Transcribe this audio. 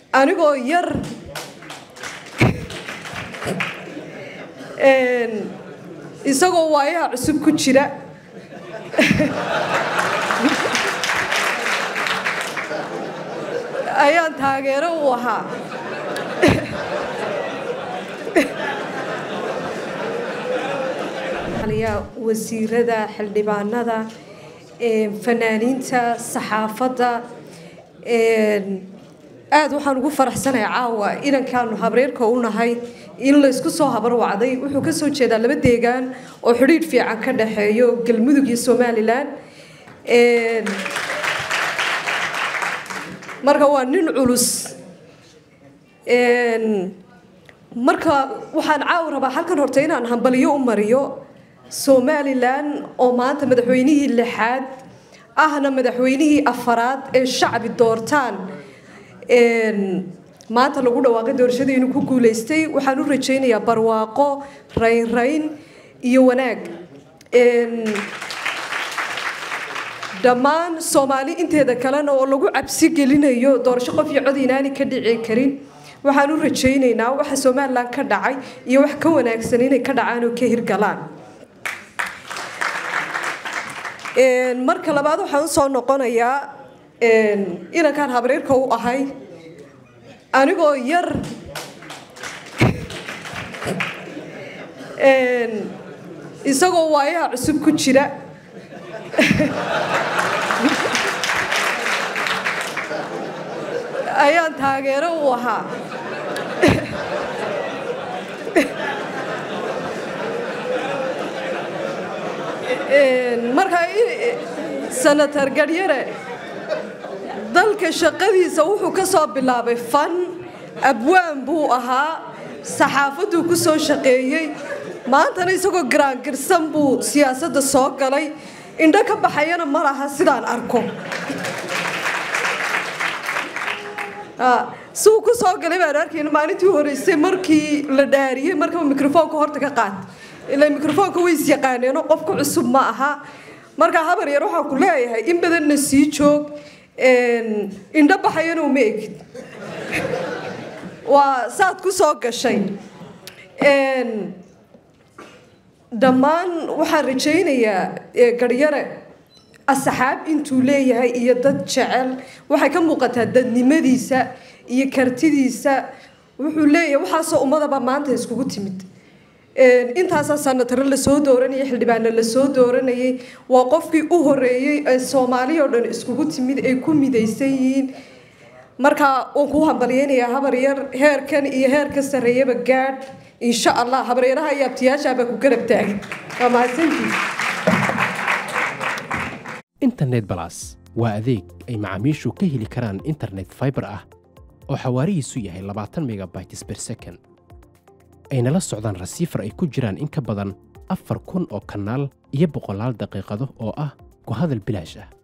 anigoo yar isagoo waayaha cusub ku jira ayaan taageero u ahaa wasiirada xildhibaanada fanaaniinta saxaafadda aad waxaan ugu faraxsanahay caawa inankaanu habreerka u nahay in laysku soo habarwacday wuxuu ka soo jeedaa laba deegaan oo xidhiidh fiican ka dhaxeeyo galmudug iyo somalilan marka waa nin culus marka waxaan caawa rabaa halkan horta inaan hambaliyo u mariyo somalilan oo maanta madaxweynihii lixaad ahna madaxweynihii afaraad ee shacbi doortaan maanta lagu dhawaaqay doorashadii inuu ku guulaystay waxaan u rajaynayaa barwaaqo raynrayn iyo wanaag dhammaan soomaali inteeda kalena oo lagu cabsi gelinayo doorasho qof iyo cod inaani ka dhici karin waxaan u rajaynaynaa waxa somalilan ka dhacay iyo wax ka wanaagsan inay ka dhacaan oo ka hirgalaan marka labaad waxaan usoo noqonayaa inankaan habreerka u ahay anigoo yar isagoo waayaha cusub ku jira ayaan taageero u ahaa marka senator garyare dalka shaqadiisa wuxuu ka soo bilaabay fan abwaan buu ahaa saxaafaduu ku soo shaqeeyey maantana isagoo garaangirsan buu siyaasadda soo galay indho ka baxayana ma laha sidaan arko si uu ku soo galay baan arkayna maalintii horeysay markii la dhaariyey markaba mikrofoonka horta ka qaat ilaa mikrofoonka way is yaqaaneenoo qofka cusub ma aha marka habar yar waxaan ku leeyahay in badanna sii joog indho baxayana uma egid waa saad ku soo gashay dhammaan waxaan rajaynayaa garyare asxaab intuu leeyahay iyo dad jecel waxay ka muuqataa dadnimadiisa iyo kartidiisa wuxuu leeyahay waxaasoo ummadaba maanta iskugu timid intaasaa sanatare lasoo dooranayay xildhibaane lasoo dooranayay waa qofkii u horeeyey ee soomaali oo dhan iskugu timid ay ku midaysan yihiin marka waan kuu hambalyeynayaa habar yar heerkan iyo heerka sarreeyaba gaadh insha allah habaryaraha iyo abtiyaashaabaa ku garab taagan waa mahadsantiis internet balas waa adeeg ay macaamiishu ka heli karaan internet fiber ah oo xawaarihiisu yahay labaatan megabytes per second ayna la socdaan rasiifar ay ku jiraan in ka badan afar kun oo kanaal iyo boqolaal daqiiqado oo ah ku hadal bilaash ah